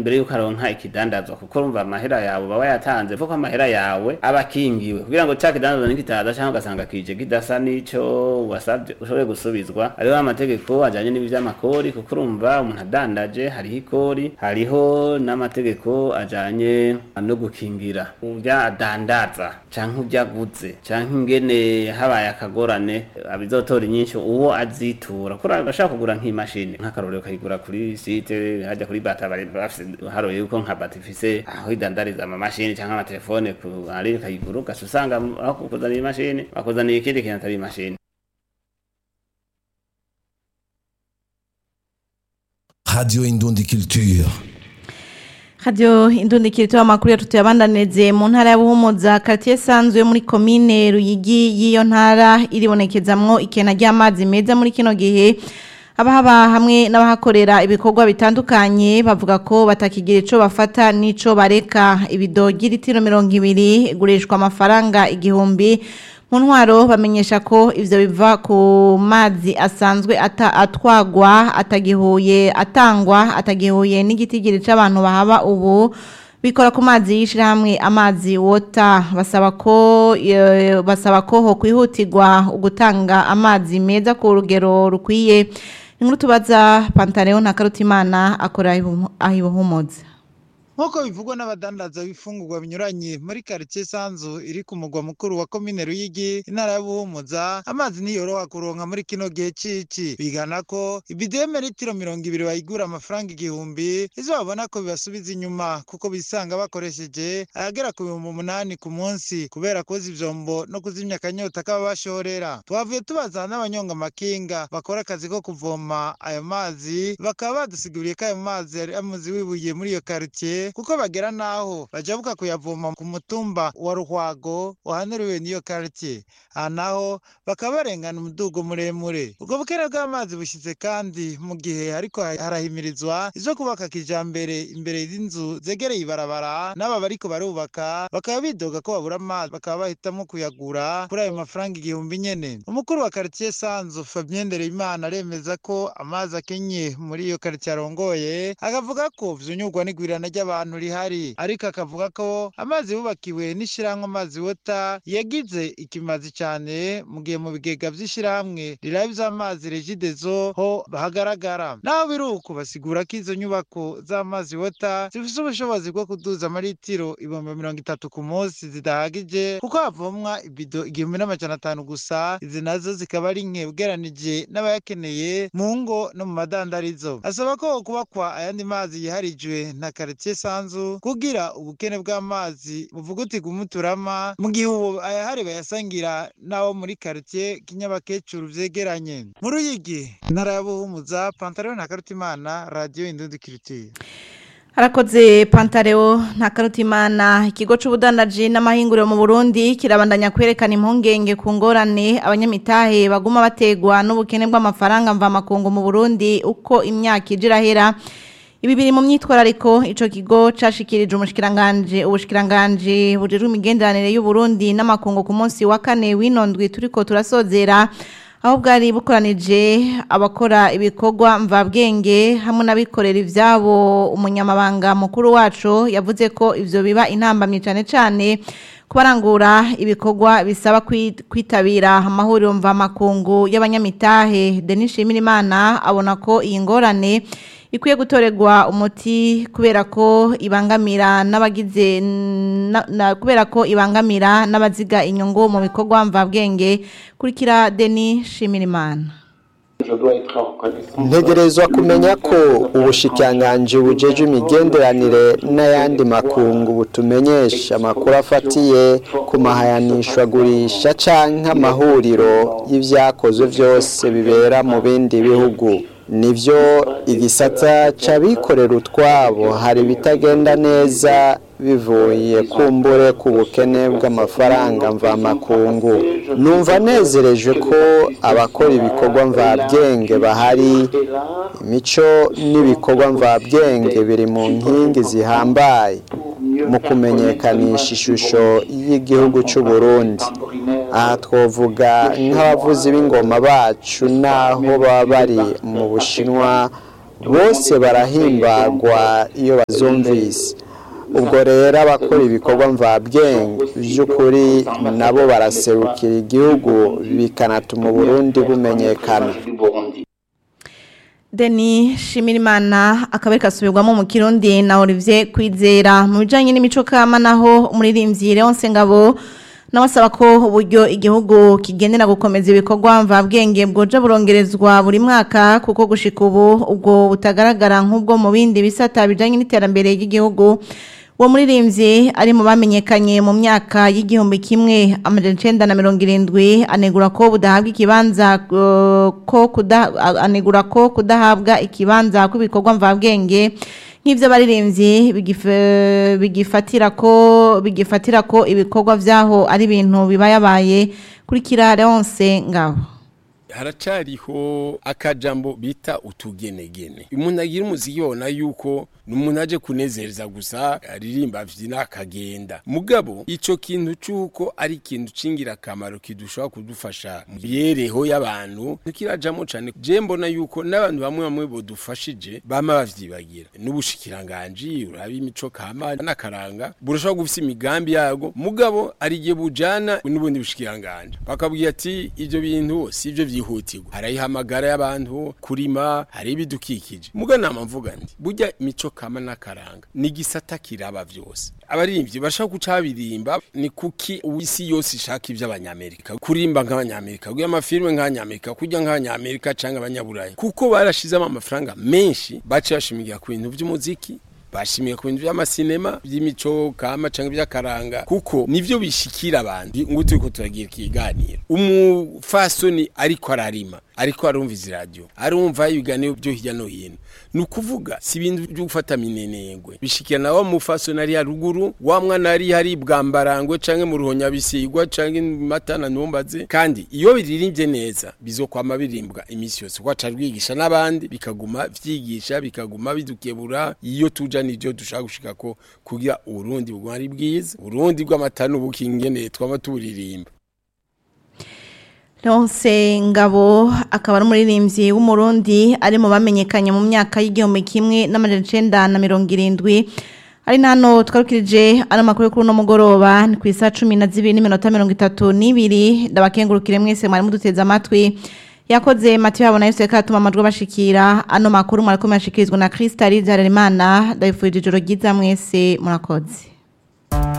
imbere yuko aronka ikidandazwa kuko urumva amahera yawe uba wayatanze kuko amahera yawe aba akingiwe kugira ngo ca kidandazwa nikitaza canke ugasanga kije kidasa n'ico wasavye ushobore gusubizwa hariho amategeko ajanye n'ivy'amakori kuko urumva umuntu adandaje hariho ikori hariho n'amategeko ajanye no gukingira urya adandaza canke urya aguze canke ingene habaye akagorane abizotora inyinshi uwo azitura kuri agashaka kugura nk'imashini nk'akarorero kayigura kuri site hajya kuri bata bari bafise haroye yuko nka bata ifise aho idandariza amamashini canke amatelefone ku ari kayigura ugaca usanga aho kukuzanira imashini bakuzaniye ikindi kintu atari imashini Radio Indundi Culture. Radio Indundi kiritoa makuru ya tutuyabandaneze mu ntara ya Buhumuza quartier sanzwe muri commune Ruyigi yiyo ntara iribonekezamwo ikena ry'amazi meza muri kino gihe abahaba hamwe n'abahakorera ibikorwa bitandukanye bavuga ko batakigira ico bafata nico bareka ibidogi litiro 200 igurishwa amafaranga igihumbi mu ntwaro bamenyesha ko ivyo biva ku mazi asanzwe ata atwagwa atagihuye atangwa atagihuye n'igitigiri c'abantu bahaba ubu bikora ku mazi y'ishirahamwe amazi wota basaba ko eh, basaba ko ho kwihutirwa ugutanga amazi meza ku rugero rukwiye inkuru tubaza Pantaleo na Karutimana akora ahibuhumuza nk'uko bivugwa n'abadandaza b'ifungurwa binyuranye muri karitsiye sanzu iri ku mugwa mukuru wa komine ruyigi intara ya buhumuza amazi niyoroha kuronka muri kino gihe cici bigana ko ibideme litiro mirongo ibiri bayigura amafaranga igihumbi izo babona ko bibasubiza inyuma kuko bisanga bakoresheje ayagera ku bihumbi umunani ku munsi kubera koza ivyombo no kuzimya akanyota kaba bashorera twavuye tubaza n'abanyonga amakinga bakora akazi ko kuvoma ayo mazi bakaba badusiguriye ko ayo mazi yari amuzi wibuye muri iyo karitsiye kuko bagera naho bajabuka kuyavoma ku mutumba wa ruhwago wahanuriwe n'iyo quartier aha naho bakaba barengana umudugo muremure ubwo bukene bw'amazi bushize kandi mu gihe ariko harahimirizwa izo kubaka kijambere imbere y'inzu zegereye ibarabara n'aba bariko barubaka bakaba bidoga ko babura amazi bakaba bahitamo kuyagura kuri ayo mafaranga igihumbi nyene umukuru wa quartier sanzu Fabien Ndereyimana aremeza ko amazi akenye muri iyo quartier arongoye akavuga ko vyunyurwa n'igwirana ry'abantu rihari ariko akavuga ko amazi bubakiwe n'ishirahamwe amazi wota yagize ikimazi cyane mu gihe mu bigega vy'ishirahamwe riraba ivy'amazi regidezo ho hagaragara naho biri uko basigura ko izo nyubako z'amazi wota zifise ubushobozi bwo kuduza amaritiro ibihumbi mirongo itatu ku munsi zidahagije kuko havomwa ibido igihumbi n'amajana atanu gusa izi nazo zikaba ari nke ugeranije n'abayakeneye mu ngo no mu madandarizo asaba ko kubakwa ayandi mazi yiharijwe na karitsiye sanzu kugira ubukene bw'amazi buvugutirwa umuturama mu gihe ubu ayahari bayasangira n'abo muri karitsiye kinyabakecuru vyegeranye mu ruyigi intara ya buhumuza pantaro na karutimana radiyo indundi kiritiye Harakoze Pantareo na Karutimana ikigo c'ubudandaji n'amahinguriro mu Burundi kirabandanya kwerekana impungenge ku ngorane abanyamitahe baguma bategwa n'ubukene bw'amafaranga mva makungu mu Burundi uko imyaka ijirahera Ibi biri mu myitwarariko ico kigo cashikirije umushikiranganje ubushikiranganje bujejwe imigenderanire y'u Burundi n'amakungu ku munsi wa kane winondwi turiko turasozera aho bwari bukoranije abakora ibikorwa mvabwenge hamwe n'abikorera ivyabo umunyamabanga mukuru wacu yavuze ko ivyo biba intambamye cane cane kubarangura ibikorwa bisaba kwitabira amahuriro mvamakungu y'abanyamitahe Denis Shimirimana abona ko iyi ngorane ikwiye gutorerwa umuti kubera ko ibangamira n'abagize kubera ko ibangamira n'abaziga inyungu mu bikorwa mvabwenge kurikira Denis Shimirimana ntegerezwa kumenya ko ubushikiranganji bujeje imigenderanire n'ayandi makungu butumenyesha amakuru afatiye ku mahayanishwagurisha canke amahuriro y'ivyakozwe vyose bibera mu bindi bihugu nivyo igisata c'abikorera utwabo hari ibitagenda neza bivuye kumbure ku bukene bw'amafaranga mvamakungu numva nezereje ko abakora ibikorwa mvabyenge bahari imico n'ibikorwa mvabyenge biri mu nkingi zihambaye mu kumenyekanisha ishusho y'igihugu cy'u Burundi aha twavuga nk'abavuzi b'ingoma bacu n'aho baba bari mu bushinwa bose barahimbagwa iyo bazumvise ubwo rero abakora ibikorwa mvabwenge by'ukuri nabo baraserukira igihugu bikanatuma uburundi bumenyekana Deni Shimirimana akabari kasubirwamo mu Kirundi na Olivier Kwizera mu bijanye n'imico kama naho umuririmbyi Leonce Ngabo nawasaba ko uburyo igihugu kigendera gukomeza ibikorwa mvabwenge bwoje burongerezwa buri mwaka kuko gushika ubu ubwo butagaragara nk'ubwo mu bindi bisata bijanye n'iterambere ry'igihugu uwo muririmbyi ari mu bamenyekanye mu myaka y'igihumbi kimwe amajana icenda na mirongo irindwi anegura ko budahabwa ikibanza uh, ko kuda, anegura ko kudahabwa ikibanza kw'ibikorwa mvabwenge nk'ivyo baririmbyi bigif- bigifatira ko bigifatira ko ibikorwa vyaho ari ibintu bibayabaye kuri kira Leonce ngabo haracariho akajambo bita utugenegene umuntu agira umuziki babona yuko ni umuntu aje kunezereza gusa aririmba avyina akagenda mugabo ico kintu c'uko ari ikintu c'ingirakamaro kidushobora kudufasha mu mibereho y'abantu ntikirajamo cane je mbona yuko n'abantu bamwe bamwe bodufashije bama bavyibagira n'ubushikiranganji uraba imico kama n'akaranga burashobora gufisa imigambi yago mugabo ari igihe bujana n'ubundi bushikiranganji bakabwira ati ivyo bintu si ivyo vyihutirwa harayihamagara y'abantu kurima hari ibidukikije muga nama mvuga nti burya imico kama n'akaranga ni gisata kiraba vyose abaririmbyi bashaka guca babirimba ni kuki isi yose ishaka ivy'abanyamerika kurimba nk'abanyamerika kugira amafilme nk'abanyamerika kurya nk'abanyamerika canke abanyaburayi kuko barashizemo amafaranga menshi bace bashimigira ku bintu vy'umuziki bashimiye ku bintu by'amasinema by'imico kama canke by'akaranga kuko nivyo bishikira abantu ngo turiko turagira ikiganiro umufasoni ariko ararima ariko arumviza iradiyo arumva ibiganiro byo hirya no hino ni ukuvuga si ibintu byo gufata minenengwe bishikira na wa mufasoni ari haruguru wa mwana ari hari bwambarangwe canke mu ruhonyabisigwa canke mu matana ntumbaze kandi iyo biririmbye neza bizokwama birimbwa iminsi yose kuko aca rwigisha n'abandi bikaguma vyigisha bikaguma bidukebura iyo tuja nivyo dushaka gushika ko kugira uburundi buguma ari bwiza uburundi bw'amata n'ubukingene twaba tuburirimba Leonce Ngabo akaba ari umuririmbyi w'umurundi ari mu bamenyekanye mu myaka y'igihumbi kimwe n'amajana icenda na mirongo irindwi ari nano twarukirije ano makuru kuri uno mugoroba ni ku isaha cumi na zibiri n'iminota mirongo itatu n'ibiri ndabakengurukire mwese mwari muduteze amatwi yakoze Mathieu Habona Yesu yakatuma amajwi bashikira ano makuru mwariko mwashikirizwa na Krista Rizararimana ndabifurije ijoro ryiza mwese murakoze